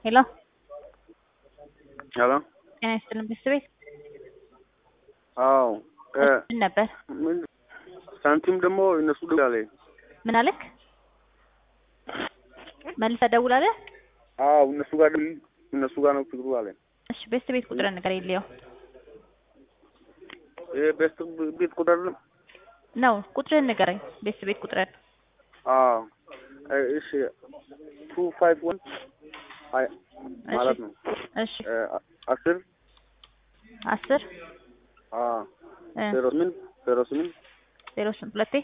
ሄሎ ሄሎ ጤና ይስጥልን ቤተሰቤት አዎ እ ምን ነበር? ምን ሳንቲም ደግሞ እነሱ ደውላለ ምን አለክ? መልሰህ ደውላለህ? አዎ እነሱ ጋር ደውል እነሱ ጋር ነው ችግሩ አለ። እሺ ቤተሰቤት ቁጥር ነገር የለየው ይሄ ቤስት ቤት ቁጥር ነው። ነው ቁጥርህን ንገረኝ። ቤተሰቤት ቁጥርህን አዎ እ እሺ ቱ ፋይቭ ዋን አይ ማለት ነው እሺ እ አስር አስር አዎ እ ዜሮ ስምንት ዜሮ ስምንት ዜሮ ስምንት ሁለቴ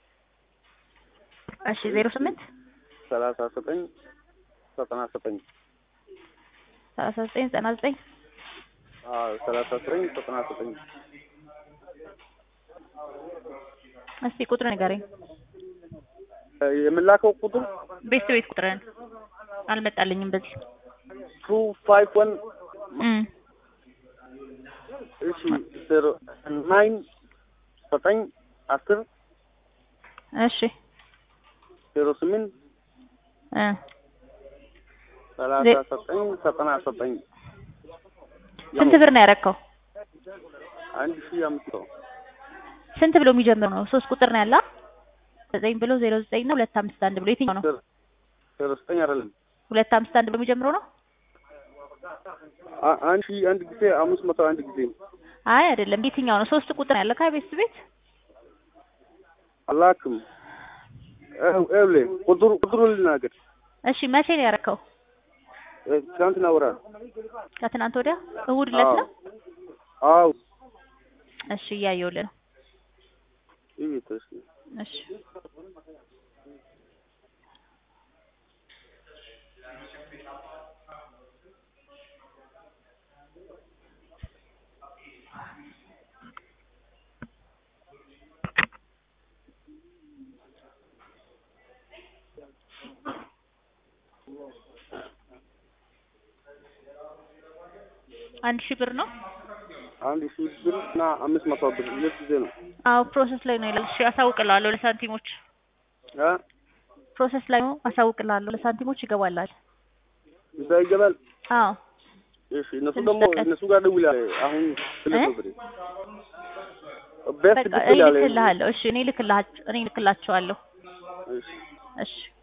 እሺ ዜሮ ስምንት ሰላሳ ዘጠኝ ዘጠና ዘጠኝ ሰላሳ ዘጠኝ ዘጠና ዘጠኝ አዎ ሰላሳ ዘጠኝ ዘጠና ዘጠኝ እስቲ ቁጥር ንገረኝ። እ የምላከው ቁጥር ቤተሰቤት ቁጥርህን አልመጣልኝም በዚህ ቱ ፋይቭ ዋን እም እሺ ዜሮ ናይን ዘጠኝ አስር እሺ ዜሮ ስምንት እ ሰላሳ ዜ- ዘጠኝ ዘጠና ዘጠኝ ስንት ብር ነው ያረከው? አንድ ሺህ አምስት መቶ ስንት ብሎ የሚጀምር ነው? ሶስት ቁጥር ነው ያለ ዘጠኝ ብሎ ዜሮ ዘጠኝ እና ሁለት አምስት አንድ ብሎ የትኛው ነው? ዜሮ ዘጠኝ አይደለም ሁለት አምስት አንድ ብሎ የሚጀምረው ነው? አ- አንድ ሺህ አንድ ጊዜ አምስት መቶ አንድ ጊዜ አይ አይደለም። የትኛው ነው? ሶስት ቁጥር ነው ያለ ከቤት ቤት አላክም ኤብሌ ቁጥሩ ቁጥሩ ልናገር እሺ መቼ ነው ያረከው? እ ትናንትና ወራ ከትናንት ወዲያ እሑድ ዕለት ነው? አዎ እሺ እያየሁልህ ነው። ይህ ተስ እሺ አንድ ሺህ ብር ነው። አንድ ሺህ ብር እና አምስት መቶ ብር ሁለት ጊዜ ነው አዎ ፕሮሰስ ላይ ነው ይላል። እሺ አሳውቅልሃለሁ ለሳንቲሞች አ ፕሮሰስ ላይ ነው አሳውቅልሃለሁ ለሳንቲሞች ይገባላል። እዛ ይገባል አዎ እሺ እነሱ ትንሽ ደግሞ በቀን- እነሱ ጋር ደውላለሁ አሁን ስልክ እ? ነው ብሬ ቤስት በቃ እኔ ደውላለሁ ልክልሃለሁ። እሺ እኔ ልክልሃቸው እኔ ልክላቸዋለሁ። እሺ እሺ